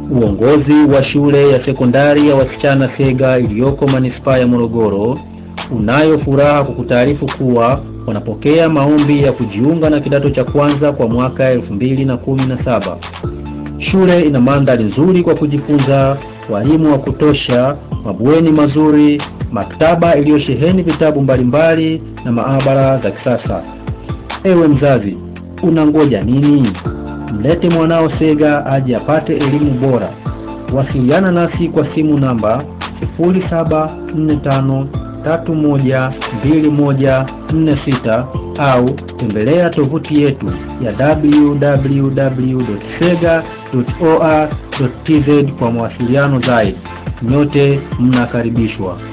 Uongozi wa shule ya sekondari ya wasichana Sega iliyoko manispaa ya Morogoro unayo furaha kukutaarifu kuwa wanapokea maombi ya kujiunga na kidato cha kwanza kwa mwaka elfu mbili na kumi na saba. Shule ina mandhari nzuri kwa kujifunza, walimu wa kutosha, mabweni mazuri, maktaba iliyosheheni vitabu mbalimbali na maabara za kisasa. Ewe mzazi, unangoja nini? Mlete mwanao Sega aje apate elimu bora. Wasiliana nasi kwa simu namba 0745312146 au tembelea tovuti yetu ya www.sega.or.tz kwa mawasiliano zaidi. Nyote mnakaribishwa.